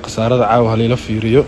khasaarada caawa haliila fiiriyo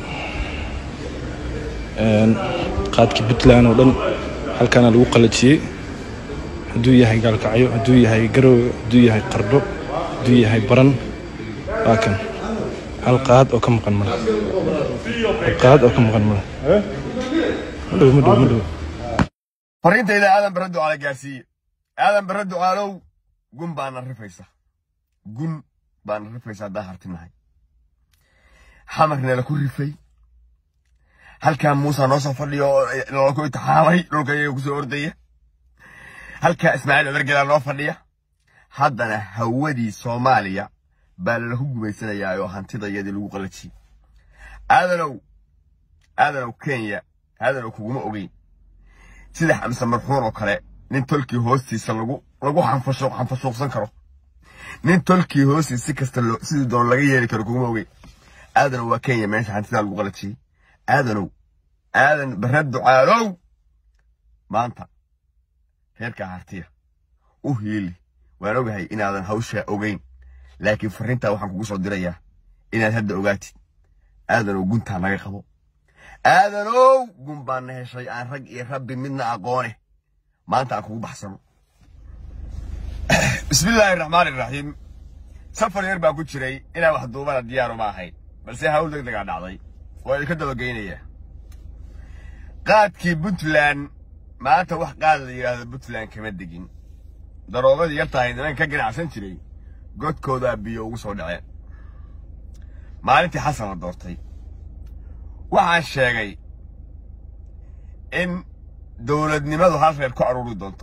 qaadkii puntland oo dhan halkaana lagu qalajiyey hadduu yahay gaalkacyo hadduu yahay garowe hadduu yahay qardho hadduu yahay baran waa kan hal qaad oo ka maqan male hal qaad oo ka maqan male madhow madhow madhow fariintayda aadan barre ducaale gaarsiiye aadan barre ducaalow gun baana rifaysa gun baana rifaysa haddaan hartinahay xamarneela ku rifay halkaa muusa noo soo fadhiyo oo nolol ku itixaamay dhulka iyaga ku soo ordaya halkaa ismaaciil cumar gelaa noo fadhiya haddana hawadii soomaaliya baa lalaku gumaysanayaa oo hantida iyadii lagu qalajiyey aadanow aadanow kenya aadanow kuguma ogeyn sida xamse marxuun oo kale nin tolkii hoostiisa lagu lagu xanfashuuq xanfashuuqsan karo nin tolkii hoostiisa si kasta loo sidii doon laga yeeli karo kuguma ogeyn aadanow waa kenya meesha hantidaa lagu qalajiyey aadanow aadan barre ducaalow maanta reerkaa hartiya u hiili waan ogahay inaadan hawshaa ogeyn laakiin farrintaa waxaan kugu soo dirayaa inaad hadda ogaatid aadanow guntaa naga qabo aadanow gun baana heshay aan rag iyo rabbi midna aqoone maanta aan kugu baxsano bismillaahi raxmaani raxiim safar yar baa ku jiray inaan wax duubana diyaaru ma ahayn balse hawl deg degaa dhacday waa idinka dabageynayaa qaadkii puntland maanta wax qaad la yidhaahdo puntland kama degin daroobadii yartahay niman ka ganacsan jiray godkoodaa biyo ugu soo dhaceen maalintii xasan la doortay waxaan sheegay in dowladnimadu hal reer ku aruuri doonto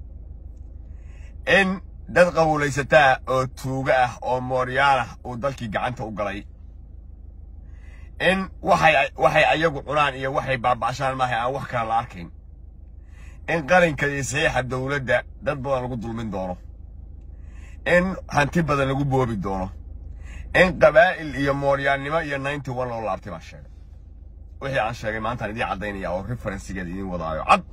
in dad qawulaysataa oo tuuga ah oo mooryaal ah uu dalkii gacanta u galay in waxay waxay ayagu cunaan iyo waxay baaba'shaan maahay aan wax kale la arkayn in qalinka iyo saxiixa dowladda dad badan lagu dulmin doono in hanti badan lagu boobi doono in qabaa'il iyo mooryaannimo iyo ninety one loo laabtay baan sheegay wixii aan sheegay maantaan idiin caddaynaya oo referensigeeda idiin wadaayo cad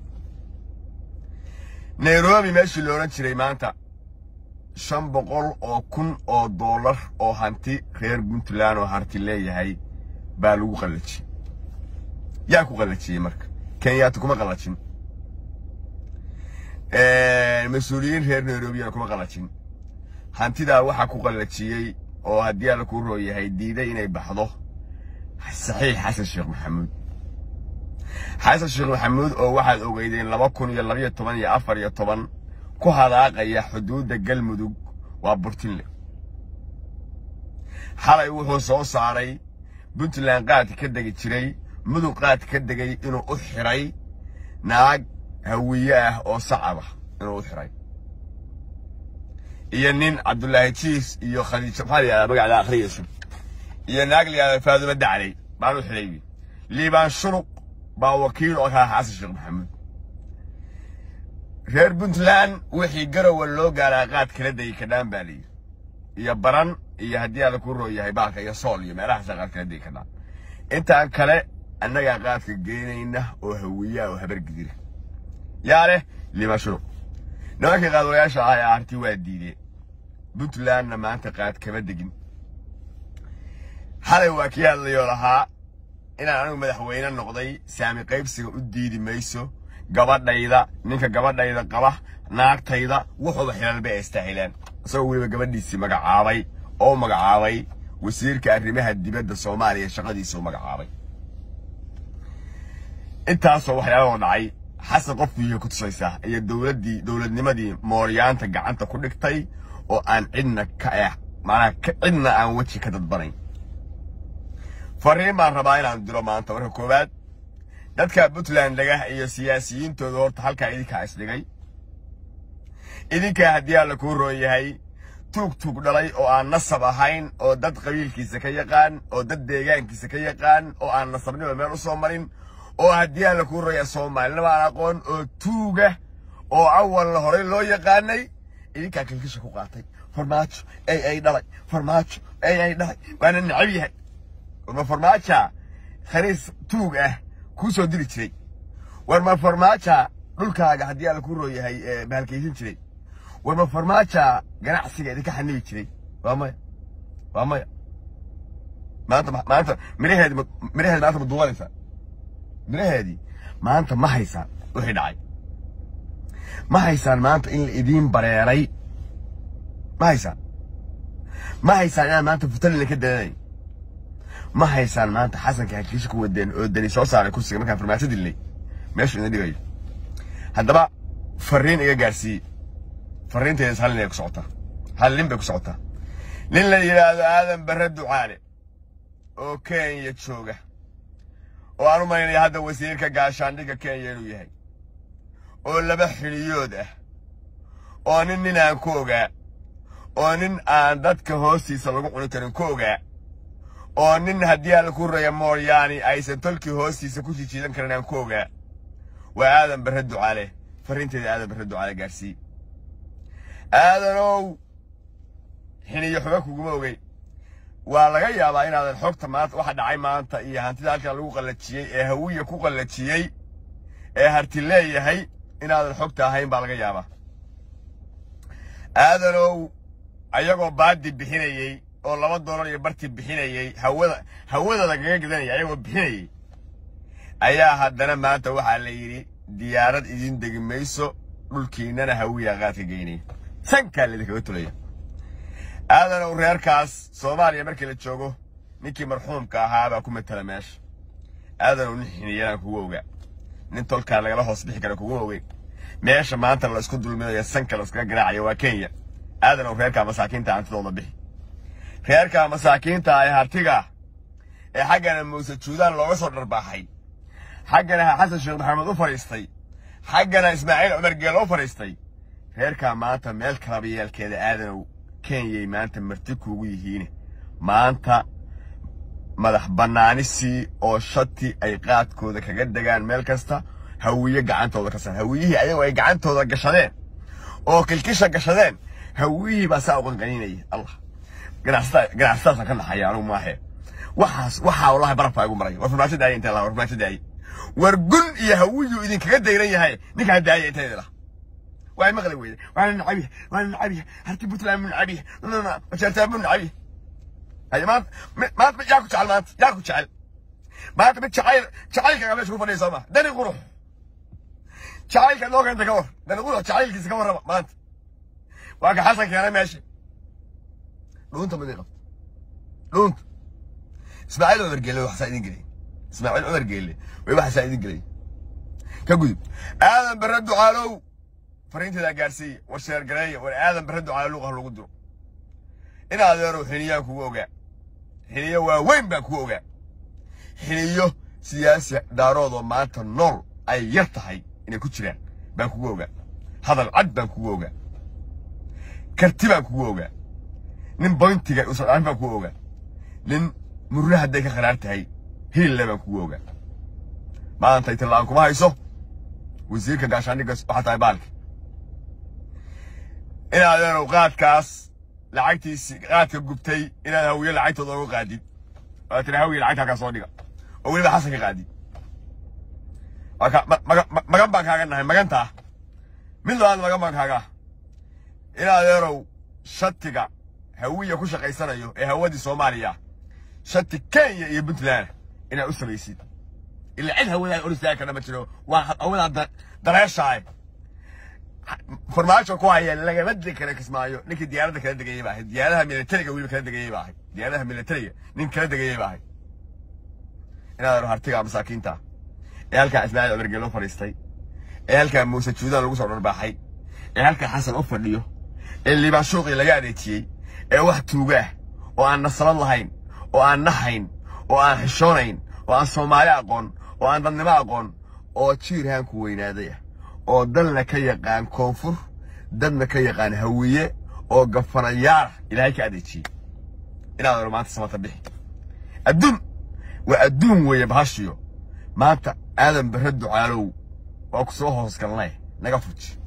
nairobi meeshii la odhan jiray maanta shan boqol oo kun oo dollar oo hanti reer puntland oo harti leeyahay baa lagu qallajiyey yaa ku qallajiyey marka kenyaati kuma qallajin mas-uuliyiin reer nairobiyana kuma qallajin hantidaa waxaa ku qallajiyey oo haddii alla kuu roo yahay diiday inay baxdo saxiix xasan sheekh maxamuud xasan sheekh maxamuud oo waxaad ogeydeen laba kun iyo labayo toban iyo afar iyo toban ku hadaaqaya xuduudda galmudug waa burtinle xalay wuxuu soo saaray puntland qaadka ka degi jiray mudug qaadka ka degay inuu u xiray naag hawiye ah oo sacab ah inuu u xiray iyo nin cabdulaahi jiis iyo khadiijo maxaa la yidhahdaa magacda akhriyayso iyo naag la yidhahda faadumo daclay baan u xidhay liibaan shuruq baa wakiil oo kaa xasan sheekh maxamuud reer puntland wixii garowa loo gaaraa qaad kala degi kadhaan baa layidhi iyo baran iyo haddii alla kuu roo yahay baalka iyo sool iyo meelahaasa qaad kala degi kadhaan intaan kale annagaa qaadka geenayna oo hawiyaa oo habar gidira yaa leh liibaan shuruq nimankii qaadwalayaasha ah ee aarti waa diideen puntlandna maanta qaad kama degin xalay waa kii hadlayoo lahaa inaan anigu madaxweyne noqday saami qaybsiga u diidi mayso gabadhayda ninka gabadhayda qaba naagtayda wuxuuba xilalba ay istaahileen isagoo weliba gabadhiisii magacaabay oo magacaabay wasiirka arrimaha dibadda soomaaliya shaqadiisa u magacaabay intaasoo waxyaalahoo dhacay xasan qofkiiyo ku tusaysaa iyo dowladdii dowladnimadii mooryaanta gacanta ku dhigtay oo aan cidna ka eh macnaha cidna aan weji ka dadbanayn fariin baan rabaa inaan diro maanta marka koowaad dadka puntland dhagah iyo siyaasiyiintooda horta halkaa idinkaa isdhigay idinkaa haddii alla kuu roon yahay tuug tuug dhalay oo aan nasab ahayn oo dad qabiilkiisa ka yaqaan oo dad deegaankiisa ka yaqaan oo aan nasabnimo meel u soo marin oo haddii alla kuu roon yahay soomaalinima aan aqoon oo tuuga oo awalna horey loo yaqaanay idinkaa kilkisha ku qaatay farmaajo ay ay dhalay farmaajo ay ay dhalay waana necab yahay warma farmaaja khaniis tuug ah kuu soo diri jiray warma farmaaja dhulkaaga haddii alla kuu roo yahay bahalkaysan jiray warma farmaaja ganacsiga idinka xanibi jiray waa maya waa maya maanta maanta miraheedi miraheedi maanta ma duubanaysaa miraheedii maanta ma haysaan wixii dhacay ma haysaan maanta in la idiin bareeray ma haysaan ma haysaan inaad maanta futalina ka dadanay ma haysaan maanta xasanka hakiisha ku wadeen oo dani soo saaray kursiga markaan farmaajo dilnay meeshu idin dhigayo haddaba fariin iga gaarsiiye fariinteedas hal nin ay ku socotaa hal nin bay ku socotaa nin la yidhaahdo aadan barre ducaale oo kenya jooga oo aan u malaynaya hadda wasiirka gaashaandhigga kenya inuu yahay oo laba xiliyood ah oo nin nin aan ku ogaa oo nin aan dadka hoostiisa lagu cuni karin ku ogaa oo nin haddii alla ku raya mooyaani aysan tolkii hoostiisa ku jijiidan karin aan ku ogaa waa aadan barre ducaale fariinteeda aadan barre ducaale gaarsii aadanow xiniyo xuga kuguma ogey waa laga yaabaa inaadan xogta maanta waxa dhacay maanta iyo hantida halkan lagu qallajiyey ee hawiya ku qallajiyey ee harti leeyahay inaadan xogta ahayn baa laga yaabaa aadanow ayagoo baadi bixinayey oo laba doolar iyo barti bixinayey hawada hawada lagaga gadanaya ayagoo bixinayey ayaa haddana maanta waxaa la yidhi diyaarad idin degi mayso dhulkiinnana hawiya qaadka geynaya sankaa laidinkaga tulaya aadanow reerkaas soomaaliya markii la joogo ninkii marxuumka ahaa baa ku matala meesha aadanow nin xiniyanaan kugu ogaa nin tolkaa lagala hoos bixi kara kugu ogey meesha maanta la isku dulminayo sanka la iskaga garaacayo waa kenya aadanow reerkaa masaakiinta hantidooda bixi reerkaa masaakiinta ee hartiga ee xaggana muuse juudaan looga soo dharbaaxay xaggana xasan sheekh maxamed u fadhiistay xaggana ismaaciil cumar geelo u fadhiistay reerkaa maanta meel kalaba yeelkeeda aadanow kenyay maanta marti kuugu yihiin maanta madax bannaanisii oo shati ay qaadkooda kaga degaan meel kasta hawiye gacantooda ka sar hawiyihii ayagoo ay gacantooda gashadeen oo kilkisha gashadeen hawiyihii baa saa u qanqaninaya allah ganacsataasa ka naxaya anugu maahe waxaas waxaa wallahi barafaa igu maray war farmaajo daaya intee laha war farmaajo daaya war gun iyo hawiyuu idinkaga dayran yahay ninkaan daaya intee lah waa maqli weyde waana nacabiya waana nacabiya harti puntland mu nacabiya majeertaan mu nacabiya haye maanta maanta yaa ku jecel maanta yaa ku jecel maanta mid jacayl jacaylka meesha ku fadhiya soo ma dani qurux jacaylka noo keenta ka war dani qurux jacaylkiisa ka warraba maanta waa ka xasan keenay meesha dhuunta madi qabto dhuunta ismaaciil cumar geelle waxsaa idin gelay ismaaciil cumar geelle way waxasaa idin gelay ka gudub aadan barre ducaalow fariinteedaa gaarsiiya war sheergareeya war aadan barre ducaalo luuqah lagu diro in adeerow xiniyaan kugu ogaa xiniyo waaweyn baan kugu ogaa xiniyo siyaasi dhaaroodoo maanta nool ay yar tahay inay ku jiraan baan kugu ogaa hadal cad baan kugu ogaa karti baan kugu ogaa nin boyntiga uusan dhaafin baan kugu ogaa nin murre hadday ka qaraar tahay hilille baan kugu ogaa maanta itila'aan kuma hayso wasiirka gaashaandhigga waxaa tahay baalki inaad adeerow qaadkaas lacagtiisi qaadka gubtay inaad hawiye lacagtooda uga qaadid waa tiri hawiye lacagta halkaa soo dhiga oo weliba xasan ka qaadid magan baan kaaga nahay magantaa mid labaad magan baan kaaga in adeerow shatiga hawiya ku shaqaysanayo ee hawadii soomaaliya shati kenya iyo puntland inaad u samaysid ila cid hawadaa or istaagi karna ma jiro waa hawadaa dareeshaay farmaajo ku haya lagama degi kara kismaayo ninkii diyaaradda kala degayay baa ahayd diyaaradaha militariga weliba kala degayay baa ahayd diyaaradaha militariga nin kala degayay baa ahayd inaad hartiga masaakiinta ee halkaa ismaaciil cumar geelo fadhiistay ee halkaa muuse juudaan lagu soo dharbaaxay ee halkaa xasan u fadhiyo ee liibaan shuuqii laga adeejiyey ee wax tuugaah oo aan nasalad lahayn oo aan nahayn oo aan xishoonayn oo aan soomaali aqoon oo aan dadnimo aqoon oo jiirhaanku weynaaday ah oo dalna ka yaqaan koonfur dadna ka yaqaan hawiye oo gafanayaara ilaahay ka adeejiyey inaad oro maanta samata bixi adduun waa adduun weeye bahashiyo maanta aadan barre ducaalow waa ku soo hoos galnay naga fuji